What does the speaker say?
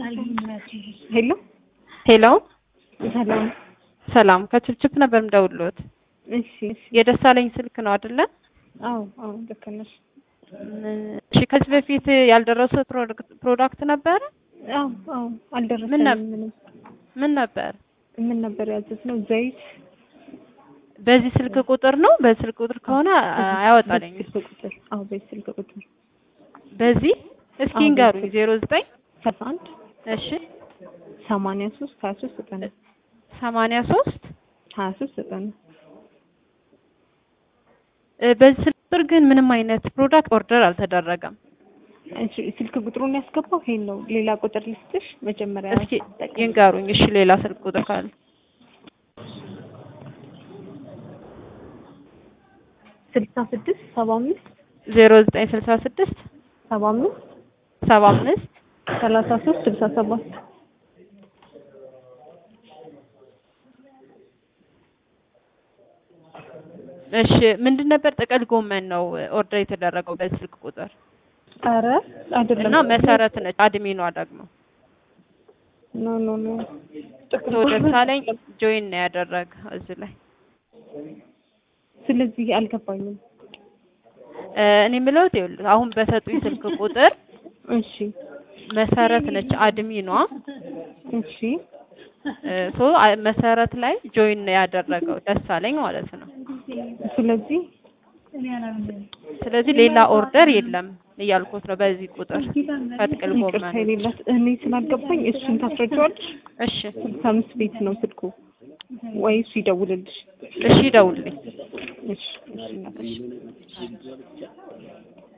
ሄሎ ሄሎ ሰላም። ሰላም ከችፕችፕ ነበር የምደውልዎት። እሺ እሺ። የደሳለኝ ስልክ ነው አይደለ? አዎ አዎ ልክ ነሽ። እሺ ከዚህ በፊት ያልደረሰ ፕሮዳክት ነበረ? አዎ አዎ አልደረሰንም። ምን ነበር? ምንም ምን ነበር? ምን ነበር ያዘዝነው? ዘይት በዚህ ስልክ ቁጥር ነው? በዚህ ስልክ ቁጥር ከሆነ አያወጣልኝ። በዚህ ስልክ ቁጥር አዎ በዚህ ስልክ ቁጥር በዚህ እስኪ አዎ፣ ንገሩኝ። በዚህ ዜሮ ዘጠኝ ሰላሳ አንድ እሺ ሰማንያ ሶስት ሀያ ሶስት ዘጠና ሰማንያ ሶስት ሀያ ሶስት ዘጠና በዚህ ስልክ ቁጥር ግን ምንም አይነት ፕሮዳክት ኦርደር አልተደረገም። እሺ ስልክ ቁጥሩን ያስገባው ይሄን ነው። ሌላ ቁጥር ልስጥሽ መጀመሪያ እስኪ ይንገሩኝ። እሺ ሌላ ስልክ ቁጥር ካለ ስልሳ ስድስት ሰባ አምስት ዜሮ ዘጠኝ ስልሳ ስድስት ሰባ አምስት ሰባ አምስት ሰላሳ ሶስት ስልሳ ሰባት እሺ ምንድን ነበር? ጥቅል ጎመን ነው ኦርደር የተደረገው በዚህ ስልክ ቁጥር ኧረ አይደለም እና መሰረት ነች አድሚኗ ደግሞ ኖ ኖ ኖ ጥቅል ቶ ጎመን ደሳለኝ ጆይን ነው ያደረገ እዚህ ላይ ስለዚህ አልገባኝም። እ እኔ የምለው ይኸውልህ አሁን በሰጡኝ ስልክ ቁጥር እሺ መሰረት ነች አድሚኗ እሺ እ ሶ አ- መሰረት ላይ ጆይን ነው ያደረገው ደሳለኝ ማለት ነው። ስለዚህ ስለዚህ ሌላ ኦርደር የለም እያልኩት ነው በዚህ ቁጥር ከጥቅል ይቅርታ ጎመን የሌላት እኔ ስላልገባኝ እሱን ታስረጃዋለሽ። እሺ ስልሳ አምስት ቤት ነው ስልኩ ወይ እሱ ይደውልልሽ። እሺ ደውልልኝ እሺ እሺ እናትሽ